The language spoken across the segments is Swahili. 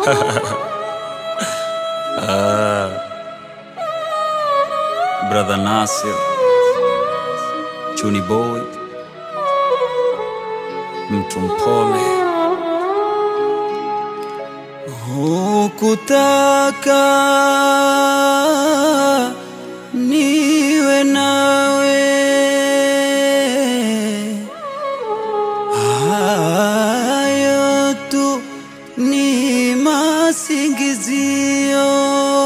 Ah, Brother Nasir, Chuni Boy, mtu mpole. Hukutaka niwe nawe, hayo tu ni masingizio.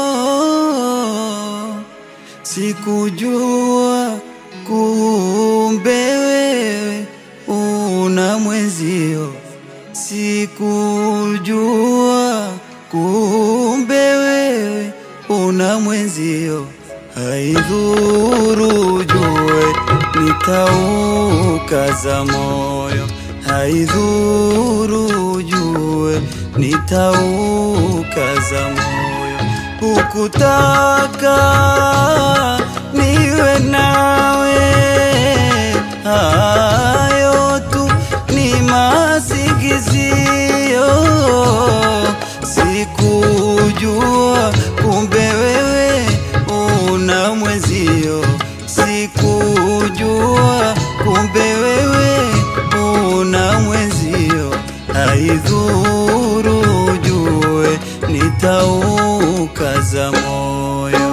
Sikujua kumbe wewe una mwenzio, sikujua kumbe wewe una mwenzio. Haidhuru jue nitaukaza moyo, haidhuru jue nitaukaza moyo. Hukutaka niwe nawe, hayo tu ni masingizio. Sikujua kumbe wewe una mwenzio, sikujua kumbe wewe una mwenzio. Haidhuru jue nitaukaza moyo.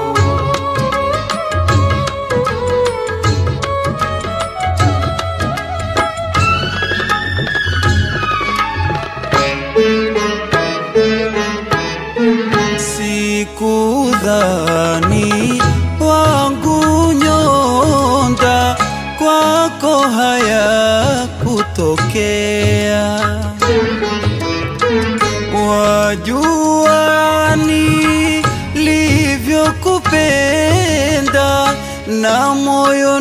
Sikudhani wangu nyonda kwako haya kutokea, wajua nilivyokupenda na moyo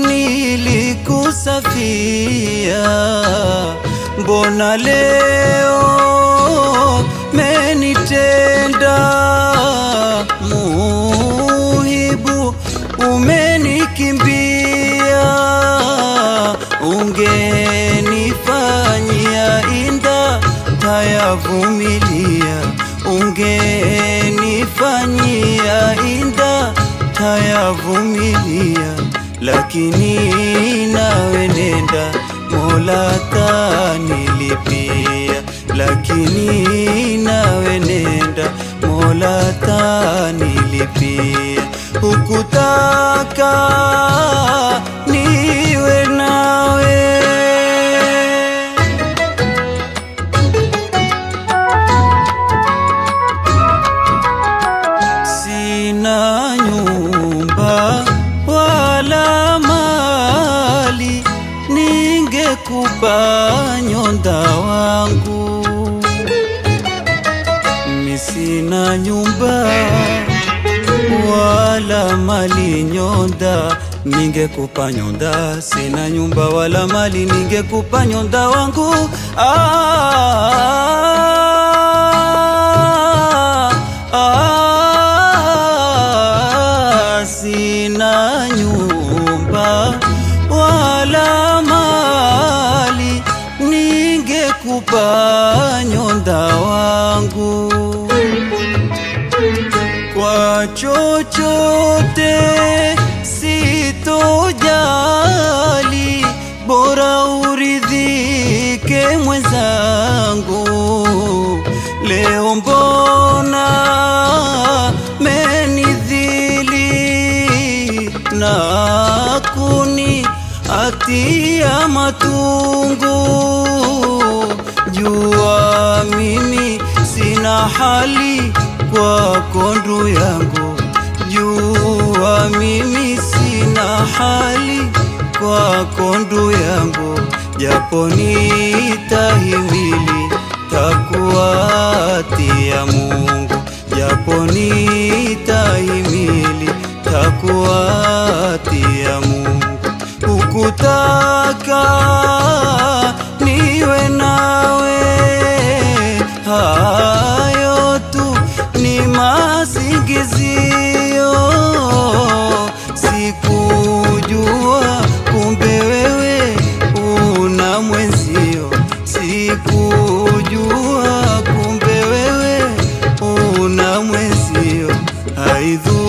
nilikusafia, mbona leo menitenda muhibu, umenikimbia, ungenifanyia inda tayavumilia, ungenifanyia inda tayavumilia, lakini nawe nenda Mola tanilipia, lakini nawe nenda Mola tanilipia. Hukutaka niwe nawe Sina nyumba wala mali, ningekupa nyonda wangu. Mi sina nyumba wala mali, nyonda ningekupa nyonda. Sina nyumba wala mali, ningekupa nyonda wangu. Ah, ah, sina nyumba wala mali, ningekupa nyonda wangu kwa chochote sitojali, bora uridhike mwenzangu. Leo mbona menidhili na kuni atia matungu, jua mimi sina hali kwako ndu yangu, jua mimi sina hali kwako ndu yangu, japo nitahimili takuatia Mungu, japo nitahimili takuatia Mungu. Hukutaka niwe nawe, hayo tu ni masingizio. Sikujua kumbe wewe una mwenzio, sikujua kumbe wewe haidhuru